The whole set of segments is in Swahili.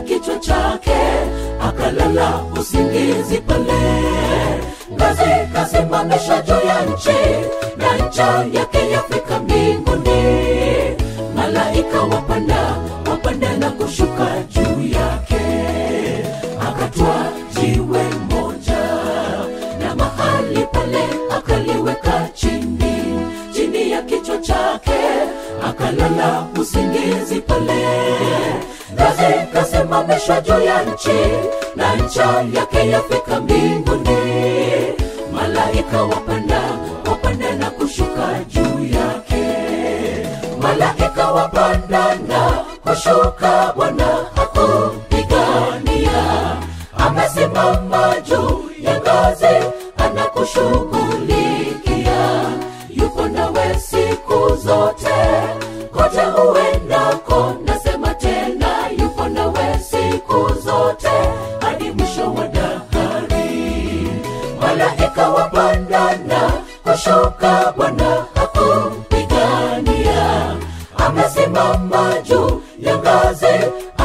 kichwa chake akalala usingizi pale ngazi kasimamishwa juu ya nchi na ncha yake yafika mbinguni malaika wapanda wapanda na kushuka juu yake akatwa jiwe moja na mahali pale akaliweka chini chini ya kichwa chake akalala usingizi pale ngazi kasimamishwa juu ya nchi na ncha yake yafika mbinguni malaika wapanda wapanda na kushuka juu yake malaika wapanda na kushuka bwana hakupigania amesimama juu ya ngazi anakushughulikia yuko nawe siku zote kote uendako nasema tena yuko nawe siku zote hadi mwisho wa dahari malaika wapandana kushuka bwana hakupigania amesimama juu ya ngazi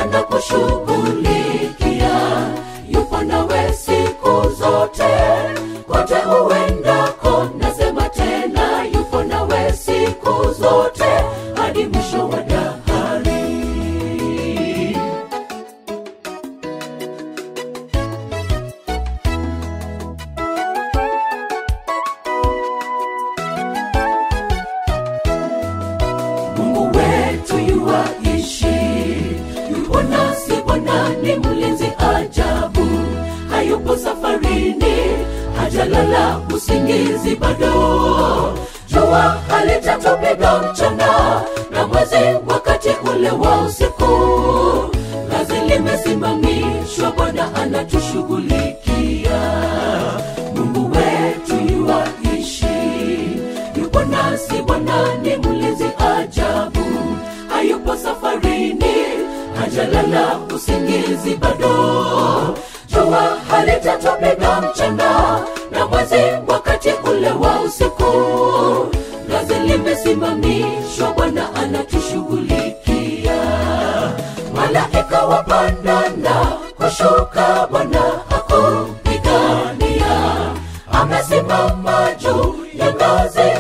anakushughulikia yupo nawe siku zote kote uendako nasema tena yupo nawe siku zote hadi mwisho wa dahari mungu wetu yuwaishi yupo nasi bwana ni mlinzi ajabu hayupo safarini hajalala usingizi bado jua halitatupiga mchana na mwezi wakati ule wa usiku kazi limesimamishwa bwana anatushughulikia mungu wetu yuwaishi yupo nasi bwana ni mlinzi ajabu hayupo safarini hajalala usingizi bado jua halitatupiga mchana na mwezi wakati ule wa usiku gazi limesimamishwa bwana anatushughulikia malaika wapandana kushuka bwana hakupigania amesimama juu ya ngazi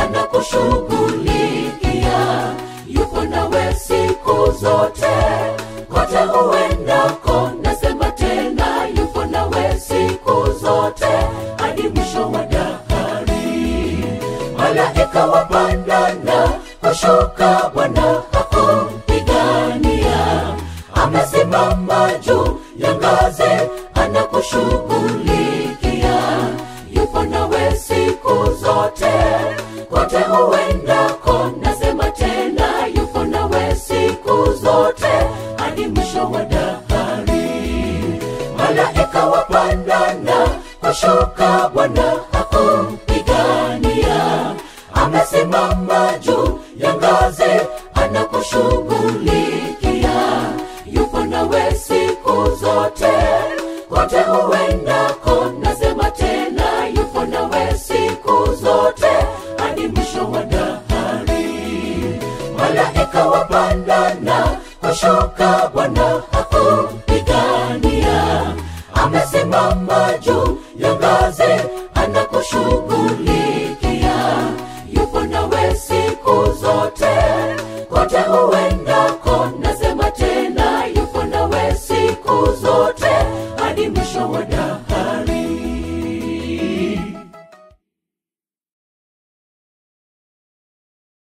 anakushughulikia yupo nawe siku zote kote uendako nasema tena yupo nawe siku zote hadi mwisho wa dahari malaika wapandana kushuka bwana hakupigania amesimama juu ya ngazi anakushughulikia yupo nawe siku zote kote uendako nasema tena yupo nawe siku zote hadi mwisho wa dahari malaika wapandana kushuka bwana hakupigania amesimama juu ya ngazi anakushughulikia yupo nawe siku zote kote uendako nasema tena yupo nawe siku zote hadi mwisho wa dahari malaika wapandana kushuka bwana hakupigania amesimama juu ya ngazi anakushughulikia yupo nawe siku zote kote uendako nasema tena yupo nawe siku zote hadi mwisho wa dahari